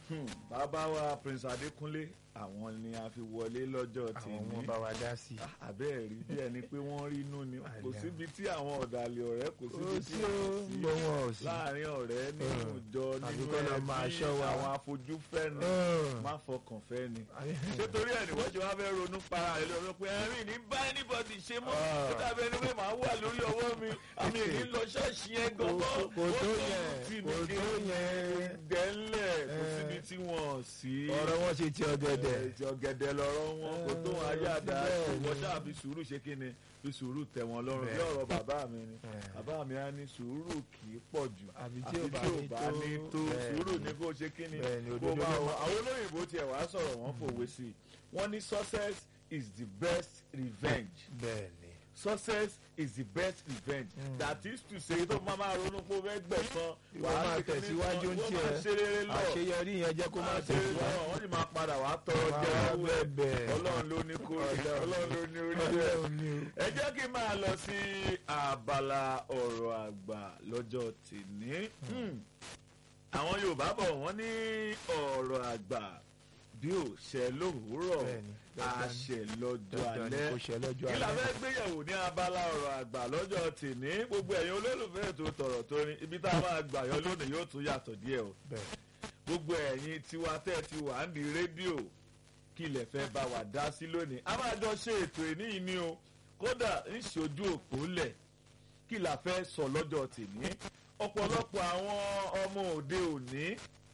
Hmm, bàbá wa prince adékúnlé àwọn ni a fi wọlé lọ́jọ́ àwọn tèmi wọn bá wa dá sí i. àbẹ́ẹ̀ rí bí ẹni pé wọ́n rí inú ni kò Àlẹ́. síbi tí àwọn ọ̀dàlẹ̀ ọ̀rẹ́ kò síbi ó tí sí ó wọ́n ń bọ wọn ò sí. láàrin ọ̀rẹ́ nínú Hmm. ìjọ Àbí nínú kọ́ lọ máa ẹbí ṣọ́ wa. àwọn afojúfẹ́ ni Hmm. má fọkàn fẹ́ ni ṣé torí ẹ̀ ni wọ́n ṣe wá fẹ́ ronú para rẹ̀ lọ́wọ́ pé ẹ̀rín ní bá anybody ṣe mọ́ Ah. ó dàbí ẹni pé màá wà lórí ọwọ́ mi àmì èyí lọ ṣọ́ọ̀ṣì yẹn Kò- gan-an kò tó yẹn, kò tó yẹn. dẹ́lẹ̀ kò Eh. síbi tí wọ́n sí ọ̀rọ̀ wọn ṣe ti ọ̀gẹ̀dẹ̀. ẹ̀jọ̀ gẹ̀dẹ̀ lọ́rọ̀ wọn kò tó wọn ayé àdá bẹ́ẹ̀ ni. wọ́n ṣáà fi sùúrù ṣe kí ni fi sùúrù tẹ̀ wọ́n lọ́rùn bí Bẹ́ẹ̀. ọ̀rọ̀ bàbá mi ni Eh. bàbá mi á ní sùúrù kì í pọ̀ jù Àbí àfi tí ò bá ní tó, ní tó bẹ́ẹ̀ sùúrù ni. ní kó ṣe kí ni Bẹ́ẹ̀ ni, kó òdodo máa ló wọ máa- àwọn olóyìnbó tiẹ̀ wá sọ̀rọ̀ wọ́n fòwe sí i wọ́n ní success is the best revenge bẹ́ẹ̀ ni. success is the best revenge Mm. that is to say tó máa máa ronú pé ó fẹ́ gbẹ̀san Ìwọ máa ṣe kíní tẹ̀síwájú kan, ń ìwọ tiẹ̀. máa ṣe rere lọ àṣeyọrí yẹn jẹ́ kó má máa ṣe tẹ̀síwájú. lọ́wọ́ wọ́n sì máa padà wá tọrọ Máa jẹ́ wá owó bẹ̀bẹ̀. ọlọ́run ló ní kó rí Ọlọ́run. ọlọ́run ló ní orí bẹ́ẹ̀. Ọlọ́run ni o. ẹ jẹ́ kí n máa lọ sí abala ọ̀rọ̀ àgbà lọ́jọ́ tèmi. Hmm. àwọn yorùbá bọ̀ wọ́n ní ọ̀rọ̀ àgbà bí ò ṣẹ lówùúrọ̀ Bẹ́ẹ̀ni, dandan. àṣẹ lọ́jọ́ dandan ni alẹ́ kò ṣe lọ́jọ́ kí la alẹ́. fẹ́ gbéyàwó ní abala ọ̀rọ̀ àgbà lọ́jọ́ tèmi gbogbo ẹ̀yin olólùfẹ́ ètò tọ̀rọ̀ tó ní ibi tá a máa gbà yọ lónìí yóò tún yàtọ̀ díẹ̀ o bẹ́ẹ̀ gbogbo ẹ̀yin tiwa tẹ́ ti wà ń di rédíò kí ilẹ̀ fẹ́ bá wa dá sí lónìí a máa jọ ṣe ètò ìní yìí ni o kódà ń ṣojú òpó lẹ̀ kí la fẹ́ sọ lọ́jọ́ tèmi ọ̀pọ̀lọpọ̀ àwọn ọmọ òde òní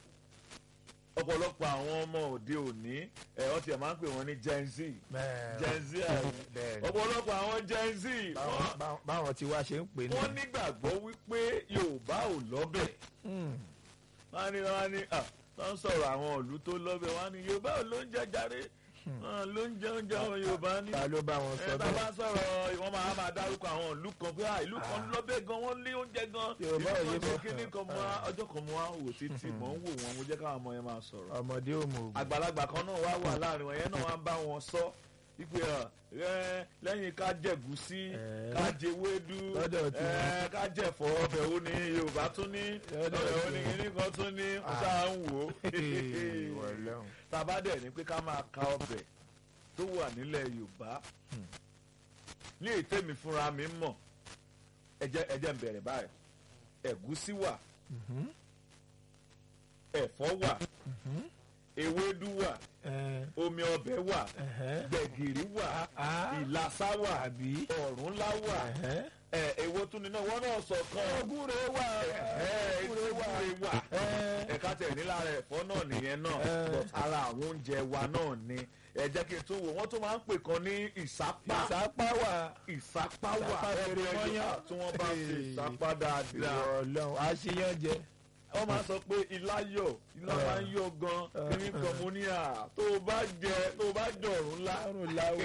ọ̀pọ̀lọpọ̀ àwọn ọmọ òde òní ẹ̀ wọ́n tiẹ̀ máa ń pè wọ́n ní gen z bẹ́ẹ̀ gen z àbí? bẹ́ẹ̀ ni. ọ̀pọ̀lọpọ̀ àwọn gen z Báwọn- wọ́n- báwọn- báwọn tí wá ṣe ń pè ní. wọ́n nígbàgbọ́ wípé yorùbá ò lọ́bẹ̀ Hmm. wọ́n á ní wọ́n á ní à wọ́n ń sọ̀rọ̀ àwọn ìlú tó lọ́bẹ̀ wọ́n á ní yorùbá ò ló ń jẹ jàre Wọ́n ló ń jẹ oúnjẹ àwọn yorùbá ní. ta ló bá wọn sọ ẹ tá a bá bẹ́ẹ̀. sọ̀rọ̀ wọ́n máa máa dárúkọ àwọn ìlú kan pé à, ìlú kan lọ́bẹ̀ gan wọ́n lé oúnjẹ gan Yorùbá ò ìlú yé kan ṣe mọ́. kíní kan mọ́ ọjọ́ kan mọ́ wò títí mọ́ ń wò wọn mo jẹ́ káwọn ọmọ yẹn máa sọ̀rọ̀ ọmọdé ò mọ ògùn. àgbàlagbà kan náà wá wà láàrin wọn yẹn náà wá ń bá wọn sọ wípé ẹ lẹ́yìn ká jẹ̀gúsí Ẹ̀. ká jẹwédú Lọ́dọ̀ tí ẹ ká jẹ̀fọ́ ọbẹ̀ wo ni yorùbá tún ní Lọ́dọ̀ ọbẹ̀ wo tí ni wọ́n. kíní kan tún ní mo Ah. ṣáà ń wò ó Ìwọ Ọlọ́run. tàbá dẹ̀ ní pé ká máa ka ọbẹ̀ tó wà nílẹ̀ yorùbá Hmm. ní ètèmi fúnra mi mọ̀ ẹ jẹ́ ẹ jẹ́ n bẹ̀rẹ̀ báyìí ẹ̀gúsí wà Mhm. ẹ̀fọ́ wà Mhm. ewédú wà Ẹ, omi ọbẹ̀ wà ẹ̀hẹ́. gbẹ̀gìrì wà Ah. ìlàsà wà àbí. ọ̀rúnlá wà Ẹ̀hẹ́. ẹ èwo tún ni náà wọ́n náà sọ kan ọgúnre wà. ẹ̀ẹ́dúró wà Ẹ. ẹ̀ka tẹ̀ ní lára ẹ̀fọ́ náà nìyẹn náà Ẹ. but ara àwọn oúnjẹ wa náà ni ẹ jẹ́ kí n tún wò wọ́n tún máa ń pè kan ní ìsápá ìsápá wà. ìsápá wà Ìsápá ọbẹ̀ fèrè mọ́yán. Yorùbá tí wọ́n bá ṣe Hey. ìsápá dáadáa Ìwọ Ọlọ́run àṣeyàn jẹ. wọ́n máa sọ pé ilá yọ̀ ilá Ẹ. máa ń yọ̀ gan Ẹ. kíní kan mo ní à tó o bá jẹ tó o bá jọ̀rún ńlá Lárùn láwò.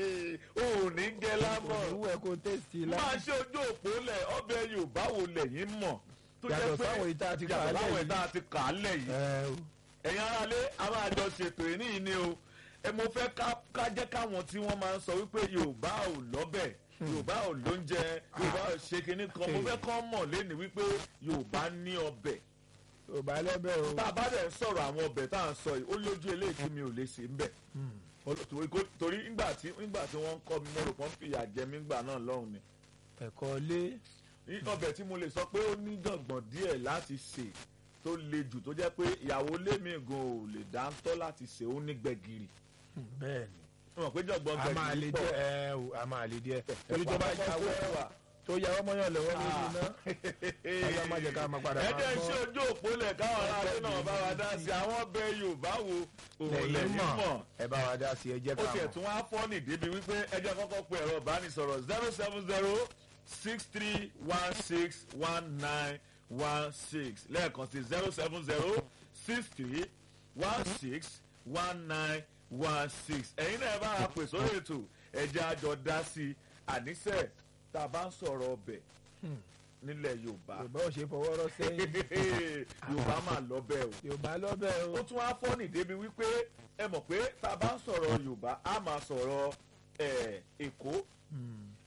o ò ní gẹ lámọ̀ Òwúwẹ̀ kó tẹ̀sí lá. máa ṣe ojú òpó lẹ̀ ọbẹ̀ yorùbá wo lẹ̀yìn mọ̀ tó jẹ́ Yàtọ̀ pé sáwọn ìta ti kà á yàtọ̀ sáwọn lẹ̀ ìta yìí. ti kà á lẹ̀ yìí Ẹ o. ẹ̀yin aráalé a máa jọ ṣètò ìní yìí ni o ẹ mo fẹ́ ká- ká jẹ́ káwọn tí wọ́n máa ń sọ wípé yorùbá ò lọ́bẹ̀ yorùbá ò lóúnjẹ yorùbá ò ṣe kinní kan mo fẹ́ kọ́ mọ̀ lẹ́nu wípé yorùbá ní ọbẹ̀ ò bá lọ́bẹ̀ o. tá a bá dẹ̀ ń sọ̀rọ̀ àwọn ọbẹ̀ tá à ń sọ yìí ó lójú eléyìí tí mi ò lè ṣe ń bẹ̀ Hmm. torí kó- torí ńgbà tí ńgbà tí wọ́n ń kọ́ mi mo rò pọ́n fìyà jẹ mí ńgbà náà lọ́hùn ni ẹ̀kọ́ lé. ní ọbẹ̀ tí mo lè sọ pé ó ní jọ̀gbọ̀n díẹ̀ láti sè tó le jù tó jẹ́ pé ìyàwó lémi gan ò lè dáńtọ́ láti sè ó ní gbẹ̀gìrì bẹ́ẹ̀ ni. mo mọ̀ pé jọ̀gbọ̀n a máa lè gbẹ̀gìrì pọ̀ díẹ̀ ẹ o a máa lè díẹ̀. torí tó bá yàwó wà. tó yàwó mọ́yàn lọ́wọ́ lórí iná. Ọlọ́run má jẹ́ ká máa padà ẹ máa jẹ́ gbọ́. ṣé ojú òpó lẹ̀ káwọn aráàlú náà bá wa dá sí àwọn ọbẹ̀ Yorùbá wo òun lẹ́yìn lẹ́yìn mọ̀ mọ̀ ẹ bá wa dá sí ẹ jẹ́ ó ká tiẹ̀ mọ̀. tún wá fọ́ọ̀nì débi wípé ẹjẹ́ kọ́kọ́ pe ẹ̀rọ ìbánisọ̀rọ̀ zero seven zero six three one six one nine one six lẹ́ẹ̀kan sí zero seven zero six three one six one nine one six ẹ̀yin náà ẹ bá a pè sórí ètò ẹ̀jẹ̀ àjọ dá sí i àníṣe tá a bá ń sọ̀rọ̀ ọbẹ̀ nílẹ̀ Yorùbá Yorùbá ò ṣe fọwọ́ rọ́ sẹ́yìn. Yorùbá máa lọ bẹ́ẹ̀ o Yorùbá lọ́bẹ̀ o. ó tún wá fọ́nì débi wípé ẹ mọ̀ pé tá a bá ń sọ̀rọ̀ yorùbá a máa sọ̀rọ̀ ẹ̀, èkó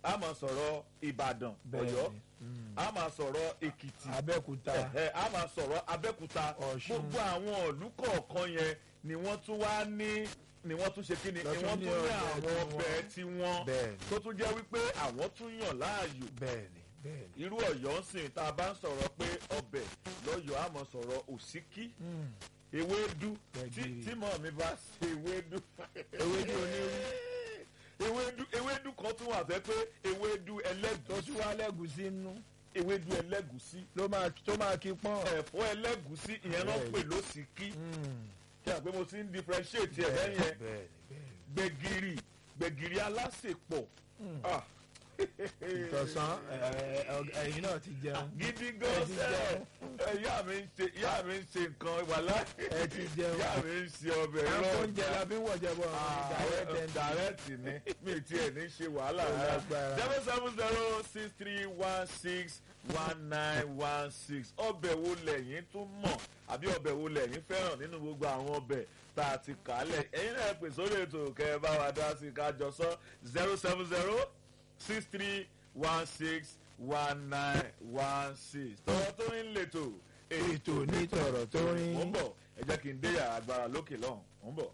a máa sọ̀rọ̀ ìbàdàn Bẹ́ẹ̀ni. ọ̀yọ́ Mm. a máa sọ̀rọ̀ èkìtì abẹ́òkúta ẹ̀hẹ́, a máa sọ̀rọ̀ abẹ́òkúta Ọ̀ṣun. gbogbo àwọn ìlú kọ̀ọ̀kan yẹn ni wọ́n tún wá ní ni wọ́n tún ṣe kí ni ni Lọ́tún wọ́n ní tún ní ọbẹ̀ àwọn tiwọn. ọbẹ̀ tiwọn bẹ́ẹ̀ni tó tún jẹ́ wípé àwọn tún yàn láàyò bẹ́ẹ̀ni bẹ́ẹ̀ni. irú ọ̀yọ́ ń sìn tá a bá ń sọ̀rọ̀ pé ọbẹ̀ lọ́yọ̀ọ́ a máa sọ̀rọ̀ òsíkí Mm. ewédú tí Gbẹ̀gìrì. tí mọ̀ mi bá ṣe ewédú. Ewédú onírú. ewédú ewédú kan tún wà fẹ́ pé ewédú tó ẹlẹ́gùsí tún wá lẹ́gùsí nú ewédú ẹlẹ́gùsí ló máa tó máa kí pọ́n. ẹ̀fọ́ ẹlẹ́gùsí ìyẹn náà pè lósìkí Mm. kí a pé mo ti ń differentiate ẹ̀ bẹ́ẹ̀ yẹn bẹ́ẹ̀ni bẹ́ẹ̀ni. gbẹ̀gìrì gbẹ̀gìrì alásèpọ̀ Ah. ìtọ̀sán ẹ- ẹ- ẹ̀yin náà ti jẹun gidi gan Ẹ ti sẹ́ẹ̀ ìyá mi ń ṣe ìyá mi ń ṣe nǹkan wàhálà ẹ ti jẹun. ìyá mi ń ṣe ọbẹ̀ àwọn rọ̀ oúnjẹ la fi ń wọ̀jẹ̀ bọ̀ direct direct ni mi ti ẹ̀ ní ṣe wàhálà Ó rárá lágbára. seven seven zero six three one six one nine one six ọbẹ̀ wo lẹ́yìn tún mọ̀ àbí ọbẹ̀ wo lẹ́yìn fẹ́ràn nínú gbogbo àwọn ọbẹ̀ tá a ti kà á lẹ̀ ẹ̀yin náà pè sórí ètò kẹ́ ẹ bá wa dá sí i ká jọ sọ zero seven zero six three one six one nine one six tọ́wọ́ tó ń lètò ètò ní tọ̀rọ̀ tó mo ń rin. bọ̀ ẹ jẹ́ kí n dé yàrá agbára lókè lọ́hùn mo ń bọ̀.